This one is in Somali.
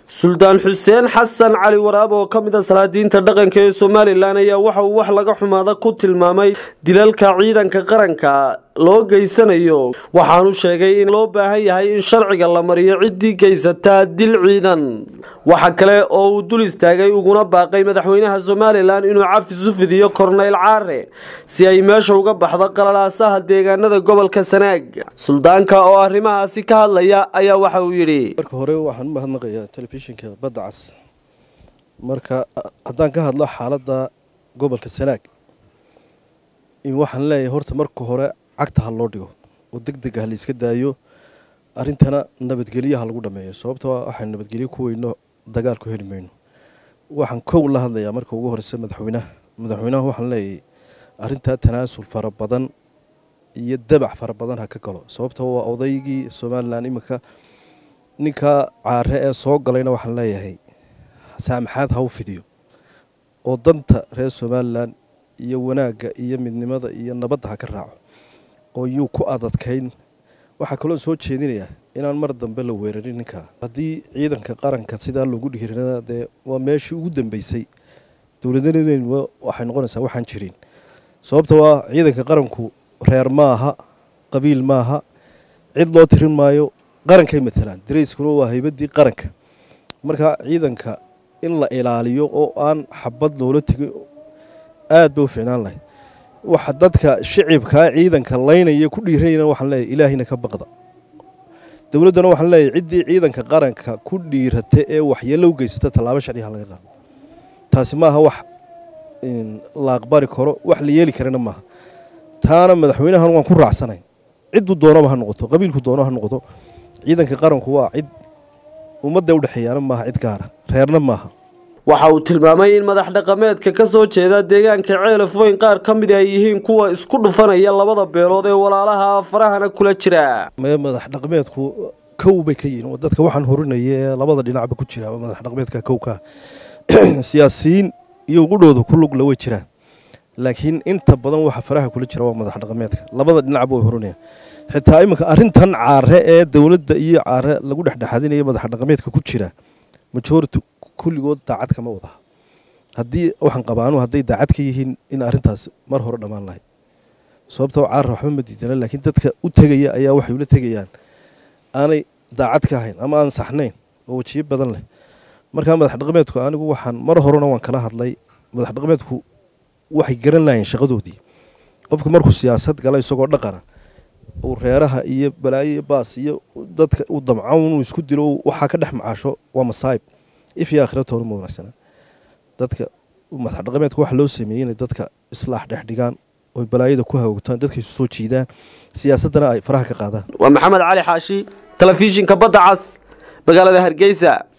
suldaan xuseen xasan cali waraab oo ka mid a salaadiinta dhaqanka ee somalilan ayaa waxa uu wax laga xumaada ku tilmaamay dilalka ciidanka qaranka loo geysanayo waxaanu sheegay in loo baahan yahay in sharciga la mariyo ciddii geysataa dil ciidan waxa kale oo uu dul istaagay uguna baaqay madaxweynaha somalilan inuu cafis u fidiyo korneyl caare si ay meesha uga baxdo qalalaasaha deegaanada gobolka sanaag suldaanka oo arrimahaasi ka hadlaya ayaa waxa uu yidhi marka hore waxaan u mahadnaqayaa telefishinka badda cas marka haddaan ka hadlo xaaladda gobolka sanaag waxaan leeyahay horta marka hore cagta ha loo dhigo oo deg deg ah la iska daayo arrintana nabadgelyaha lagu dhameeyo sababtoo waxaan nabadgelyo ku weyno dagaal ku heli mayno waxaan kow la hadlayaa marka ugu horeysa madaxweynaha madaxweynaha waxaan leeyahay arrintaa tanaasul fara badan iyo dabac fara badan ha ka galo sababtoo waa odaygii somalilan iminka ninkaa caare ee soo galayna waxaan leeyahay saamaxaad ha u fidiyo oo danta reer somalilan iyo wanaagga iyo midnimada iyo nabadda ha ka raaco oo yuu ku adadkayn waxaa kaloo soo jeedinayaa inaan mar dambe la weerarin ninkaa haddii ciidanka qaranka sidaa loogu dhiirana dee waa meeshii ugu dambeysay dowladnimadu waxay noqonaysaa waxaan jirin sababta waa ciidanka qaranku reer maaha qabiil maaha cid loo tirin maayo qarankay matalaan darayskuna waa haybadii qaranka marka ciidanka in la ilaaliyo oo aan xabad loola tegin aad ba u ficnaan lahay waxa dadka shicibkaa ciidanka laynaya ku dhiirayana waxaan leeyahay ilaahayna ka baqda dowladdana waxaan leeyahay ciddii ciidanka qaranka ku dhiirata ee waxyeello u geysata tallaabo sharciha laga qaado taasi maaha wax la aqbali karo wax la yeeli karana maaha taana madaxweynahan waan ku raacsanayn cidduu doonaba ha noqoto qabiilku doono ha noqoto ciidanka qaranku waa cid ummadda udhexeeyaana maaha cid gaara reerna maaha waxa uu tilmaamay in madax dhaqameedka ka soo jeeda deegaanka ceelaf weyn qaar ka mid ay yihiin kuwa isku dhufanaya labada beelood ee walaalaha farahana kula jira madax dhaqameedku kow bay ka yihiin oo dadka waxaan horinaya ee labada dhinacba ku jira madax dhaqameedka kowka siyaasiyiin iyo qudhooda ku lugla way jiraan laakiin inta badan waxa faraha kula jira waa madax dhaqameedka labada dhinacba way horinaya xitaa iminka arrintan caare ee dowladda iyo caare lagu dhexdhexaadinaya madax dhaqameedka ku jira majority kulligood daacad kama wadaha haddii waxaan qabaanu hadday daacad ka yihiin in arrintaas mar hore dhammaan lahayd sababtoo caara waxba ma diidana laakiin dadka u tegaya ayaa waxay ula tegayaan aanay daacad ka ahayn ama aan saxnayn oo wejiyo badan leh markaa madax dhaqameedku anigu waxaan mar horena waan kala hadlay madax dhaqameedku waxay garan lahayn shaqadoodii qofka markuu siyaasad gala isagoo dhaqana uu reeraha iyo balaayo iyo baas iyo dadka uu damco inuu isku dilo waxaa ka dhex macaasho waa masaayib ifyo aakhiratoona ma wanaagsana dadka madax dhaqameedka waxa loo sameeyey inay dadka islaax dhex dhigaan oy balaayada ku hawogtaan dadka isu soo jiidaan siyaasaddana ay faraha ka qaadaan waa maxamed cali xaashi telefishinka badda cas magaalada hargeysa